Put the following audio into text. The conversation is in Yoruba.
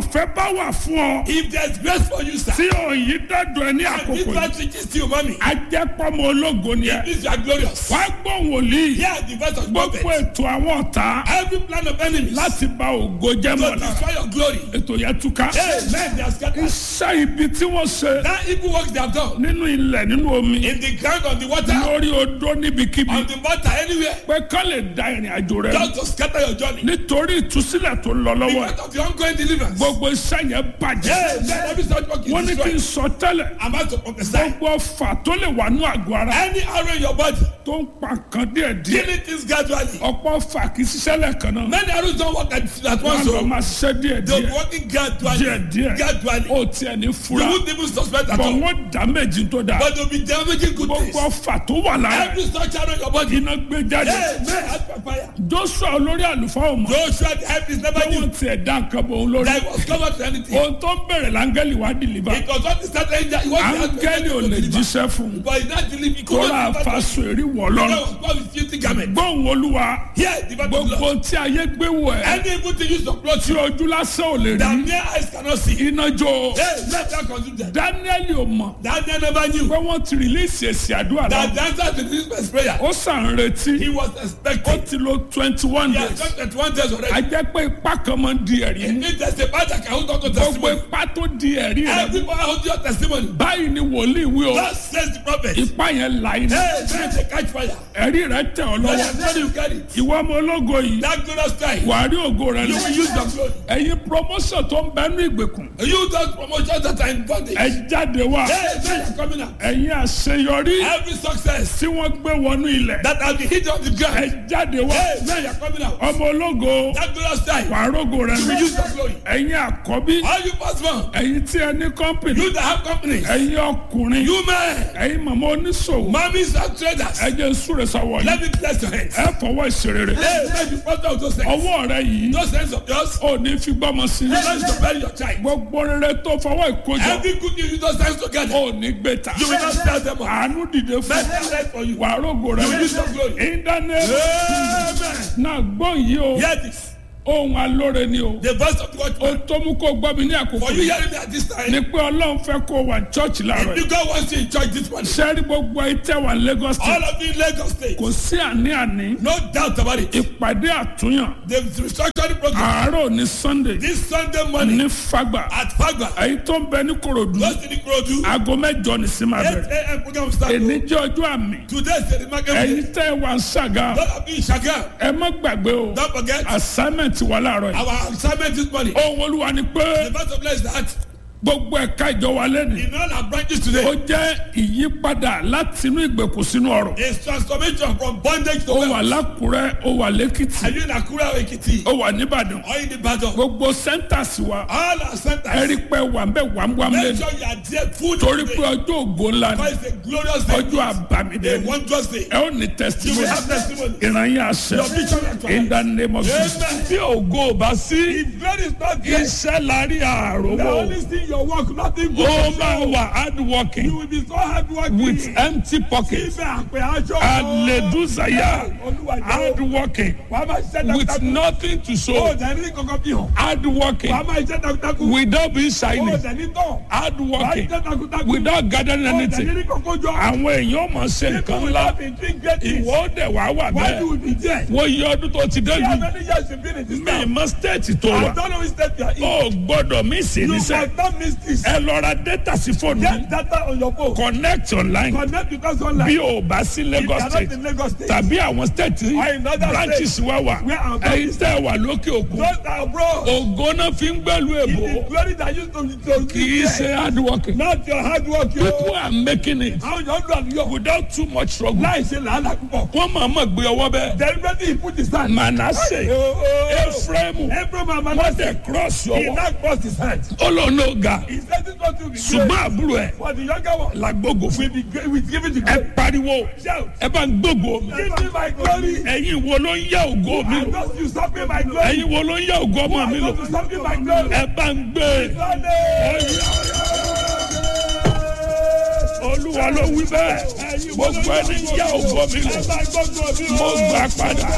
ọ̀fẹ́ bá wà fún ọ If there's grace for you, sir, tí òyìn dọ́dọ̀ ẹ ní and àkókò this yìí man reaches to you, mommy, ajẹ́pọ̀mọ ológo ni ẹ it means you are glorious. wàá gbọ́ wòlíì Hear the voice of gbogbo prophet. ètò àwọn ọ̀tá Every plan of enemies láti ba ògo jẹ́ to mọ́ lára destroy your glory. ètò yẹn túká Amen. They are scattered. iṣẹ́ ibi tí wọ́n ṣe That evil work they have done nínú ilẹ̀ nínú omi in the ground, on the water, lórí odó níbikíbi on the water, anywhere, pé kán lè da ìrìn àjò rẹ just to scatter your journey. nítorí ìtúsílẹ̀ tó ń lọ lọ́wọ́ ẹ̀ Because of the ongoing deliverance. gbogbo iṣẹ́ yẹn bàjẹ́ Amen. Every such work wọ́n is ní kí n destroyed. sọ tẹ́lẹ̀ I'm about to prophesy. gbogbo ọfà tó lè wà ní àgọ́ ara Any arrow in your body, tó ń pa nǹkan díẹ̀ díẹ̀ killing things gradually. ọ̀pọ̀ ọfà kì í ṣiṣẹ́ lẹ́ẹ̀kan náà Many arrows don't work at, at wọ́n once. lọ So máa ṣiṣẹ́ díẹ̀ they'll be díẹ̀ working gradually. díẹ̀ díẹ̀ Gradually. ó tiẹ̀ ní You fura won't even suspect at bọ̀ all. wọ́n dá méjì tó dáa But they'll be damaging good things. gbogbo ọfà tó wà lára Every such arrow in your body. iná gbé jáde Amen. As per fire. joshua olórí àlùfáà ọmọ Joshua the help is never wọ́n new. tiẹ̀ dá nǹkan bọ̀ òun lórí That was covered to anything. ohun tó ń bẹ̀rẹ̀ láńgẹ́lì wá dìlíbà It was not the start angel. It was áńgẹ́lì ò lè jíṣẹ́ fún un But he not deliver. He could kóra not deliver. àfàsọ èrí wọ̀ That lọ́rùn was God with filthy garment. gbóhùn olúwa Here, the battle gbogbo blood. tí ayé gbé wọ̀ ẹ́ Any evil thing used to plot tí you. ojú lásán ò lè That rí mere eyes cannot see. iná jó Hey, let that consume them. dáníẹ́lì ò mọ̀ Daniel never knew. pé wọ́n ti rìlíìsì èsì àdúrà That náà the answer to this man's prayer. ó sàn retí He was ó expecting. ti lo twenty one He has days done twenty-one days a already. jẹ́ pé ipá kan máa ń di ẹ̀rí It mú means there's a part that can hold on to gbogbo testimony. ipá tó di ẹ̀rí rẹ̀ Every power hold your testimony. báyìí ni wòlíì wí o God says the prophet. ipá yẹn là iná Hey, man, they catch fire. ẹ̀rí rẹ̀ tẹ̀ ọ́ Let lọ́wọ́ them know you carry it. ìwọ ọmọ ológo yìí That glorious time. wàá rí ògo rẹ You lọ will use your glory. ẹ̀yin promotion tó ń bẹ́nu ìgbèkùn You those promotions that are in bondage. ẹ jáde wá Hey, man, you're coming out. ẹ̀yin àṣeyọrí Every success tí wọ́n gbé wọnú ilẹ̀ that has been hit on the ẹ ground. jáde wá Hey, man, you're coming out. ọmọ ológo That glorious time. wàá rógo rẹ You will lọ use your glory. ẹ̀yin àkọ́bí All you firstborn. ẹ̀yin tí ẹ ní kọ́mpìnì You that have companies. ẹ̀yin ọkùnrin You men. ẹ̀yin màmá oníṣòwò Mummies and traders. ẹ jẹ́ súre sọ́wọ́ yìí Let me bless your hands. ẹ fọwọ́ ìṣerere Hey, let me prosper with those hands. ọwọ́ rẹ yìí Those hands of yours. ò ní fi gbọ́mọ sí You don't to bury your child. gbogbo rere tó fọwọ́ ìkójọ Every good news you those hands together. ò ní gbé ta You will not tell them all. àánú dìde fún Let them rest for you. wàá rógo rẹ You will use your glory. ìdánilẹ́wọ̀ Amen. náà gbọ́ yìí o Hear this. ohun alóore ni o The voice of the ohun watchman. tó mú kó gbọ́ mi ní àkókò For you yìí hearing me at this time. ni pé ọlọ́run fẹ́ kó wà chọ́ọ̀chì láàárọ̀ If yìí God wants you in church this morning. sẹ́rí gbogbo ìtẹ́ wà Lagos All state of you in Lagos State. kò sí àní-àní No doubt about it. ìpàdé àtúnyàn The restructuring program. àárọ̀ ní Sunday This Sunday morning ní Fagba at Fagba. èyí tó ń bẹ ní Kòròdú Those in the Krodu. aago mẹ́jọ ní sí máa 8 bẹ̀rẹ̀ a.m. program start. èní jẹ́ ọjọ́ àmì Today is the remarkable ẹ̀yin day. tẹ́ ẹ wà ń ṣàgá Those of you in Shagam. ẹ má gbàgbé o Don't forget. assignment wà láàárọ̀ yìí Our assignment this morning. ohun olúwa ni pé The verse of bless that. gbogbo ẹ̀ka ìjọ wa lẹ́nu In all our branches ó today. jẹ́ ìyípadà láti inú ìgbèkùn sínú ọ̀rọ̀ Is transformation from bondage to ó wà wealth. lákùrẹ́ ó wà lẹ́kìtì Are you in Akura or Ekiti? ó wà nìbàdàn Or in the battle? gbogbo centers wa All our ẹ centers. rí pé wà ń bẹ wàmúwàmú Make lẹ́nu sure you are there full torí pé today. ọjọ́ ògo ńlá ni Because it's a glorious day. ọjọ́ àbámidé A ni wondrous day. ẹ ó ní You will testimony have testimony. ìrànyìn àṣẹ Your vision and in the name of Jesus Amen. bí ògo ò bá sí If God is not there, iṣẹ́ lárí the àròwọ̀ only thing your work, nothing good. ó máa wà hard You working will be so hard working. with empty pockets Ibẹ̀ àpè aṣọ. aleduzaya Olúwa hard jẹ́ working wàá máa ṣiṣẹ́ with takuntakun. nothing to Ó show dẹ̀ ní kankan bí hàn. hard working Wàá máa ṣiṣẹ́ takuntakun. without being Ó shiny dẹ̀ ní tán. hard Wàá working ṣiṣẹ́ takuntakun. without gathering Ó dẹ̀ anything ní kankan jọ. àwọn èèyàn mọ̀ ṣe nǹkan People will ńlá not be doing great things. ìwọ ó dẹ̀ wá wà Why bẹ́ẹ̀ you will be there? wọ́n yí ọdún tó ti See how dẹ́nu many years you been in this mi town? mọ stéètì tó I wà don't know which state you are in. ó gbọ́dọ̀ mí sí You níṣẹ́ must not miss this. ẹ lọ ra data sí fóònù Get data on your phone. connect online Connect with us online. bí o bá sí If you Lagos are not state in Lagos State. tàbí àwọn state Or in other branches wa wà Where our ẹ̀yin tẹ́ wà lókè òkun Those that are abroad. ògo náà fi ń gbẹ́lu It èbò is glory that used to to kì í ṣe hard working Not your hard work. yo. people are making it Àwọn yóò dùn àdúyọ̀. without too much struggle Láì ṣe làálàá púpọ̀. wọ́n máa mọ̀ gbé ọwọ́ bẹ́ẹ̀ Deliberately he put his hand. Manasseh Ephraim Every man wọ́n man tẹ̀ cross he ọwọ́ now crossed his hand. ó lọ ní ọ̀gá He said this one to be ṣùgbọ́n great. àbúrò ẹ̀ For the younger one. làgbógo fún We be great. We give it to ẹ God. pariwo Shout. ẹ bá ń gbógo mi Give me my glory. ẹ̀yin wo ló ń yá ògo mi I lò just you stop me my glory. ẹ̀yin wo ló ń yá ògo ọmọ mi I lò just you stop me my glory. ẹ bá ń gbé olúwa ló wí bẹ́ẹ̀ gbogbo ẹni yá ògo mi lò mo gbà padà